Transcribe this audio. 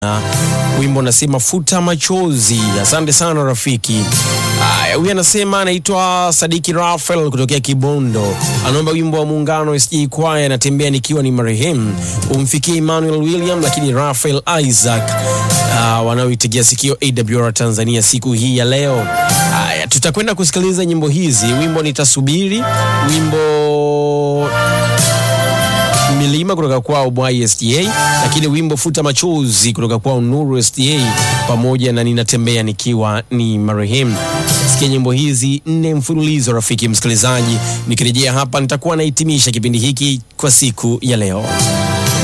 wimbo unasema futa machozi. Asante sana rafiki. Haya, huyu anasema anaitwa Sadiki Rafael kutokea Kibondo, anaomba wimbo wa Muungano SJ Kwaya, anatembea nikiwa ni marehemu, umfikie Emmanuel William, lakini Rafael Isaac uh, wanaoitegea sikio AWR Tanzania siku hii ya leo. Haya, tutakwenda kusikiliza nyimbo hizi. Wimbo nitasubiri, wimbo milima kutoka kwao Bwai SDA, lakini wimbo futa machozi kutoka kwao Nuru SDA, pamoja na ninatembea nikiwa ni marehemu. Sikia nyimbo hizi nne mfululizo, rafiki msikilizaji. Nikirejea hapa, nitakuwa nahitimisha kipindi hiki kwa siku ya leo.